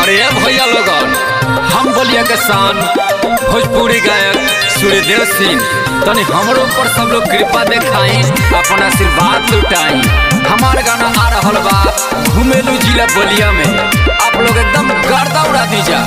अरे भैया लोगन हम बोलिया के शान भोजपुरी गायक सूर्यदेव सिंह तनी हमरो ऊपर सब लोग कृपा देखाई अपन आशीर्वाद लुटाई हमार गाना आ रहल बा घुमेलू जिला बलिया में आप लोग एकदम गर्दा उड़ा दीजा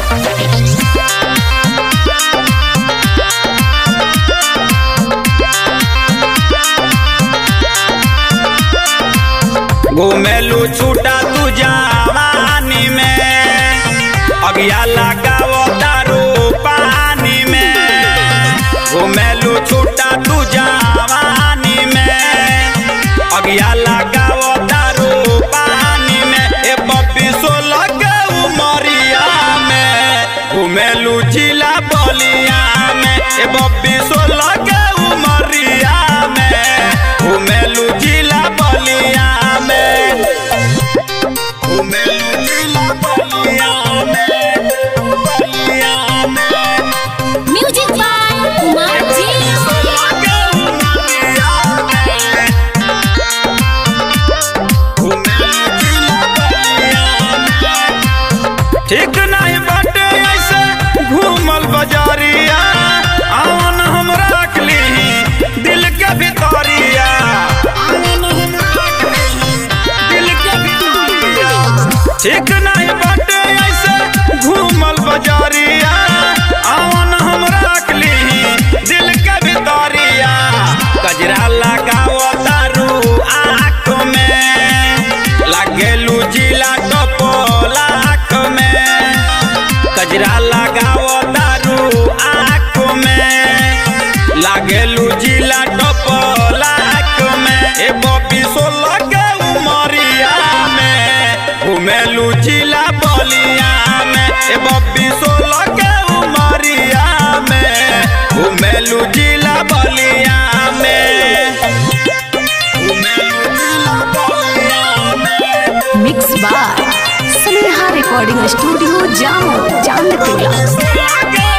घुमेलू छूटा तू जवानी में अगिया लगाओ दारू पानी में घुमेलू छूटा तू जवानी में अगिया लगाओ दारू पानी में ए बब्बी सोलह के उमरिया में घुमेलू जिला बलिया में ए बब्बी सोलह के उमरिया में घुमेलू जिला बलिया में घुमेलू जिला बलिया में बलिया में म्यूजिक बाय कुमार जी ठीक नहीं बाटे ऐसे घूमल बजारिया आवन हम रख ली दिल के भितरिया दिल के भितरिया ठीक नहीं बाटे ऐसे घूमल बजारिया आवन हम रख ली दिल के भितरिया कजरा लगाओ दारू आँख में लागेलू जिला टपोला आँख में कजरा लगाओ दारू आँख में लागेलू जिला टपोला आँख में ए बबी सोलह के उमरिया में घुमेलू जिला बलिया में ए बबी सोलह के उमरिया में घुमेलू जिला बलिया में घुमेलू जिला बलिया में mix by Sneha recording studio जामो चांदटोला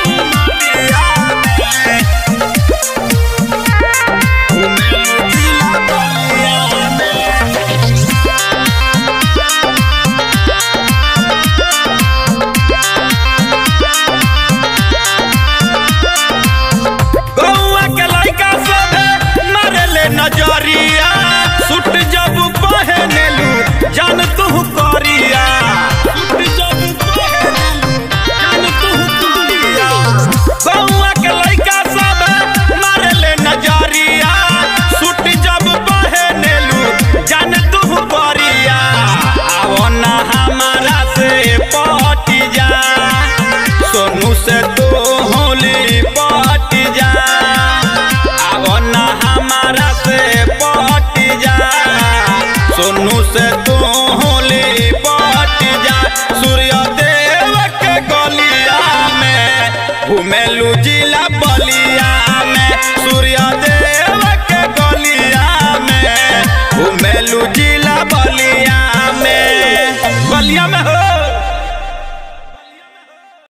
गौआ के लइका सभे मारेले नजरिया सुट जब पहनेलू जान तू करिया सुट जब पहनेलू जान तू करिया गौआ के लइका सभे मारेले नजरिया सुट जब पहनेलू जान तू करिया आवो ना हमारा से पटी जा सोनू से तू होली पट जा आवो ना हमारा से पट जा सोनू से तू होली पट जा सूर्य देव के गलिया में घुमेलू जी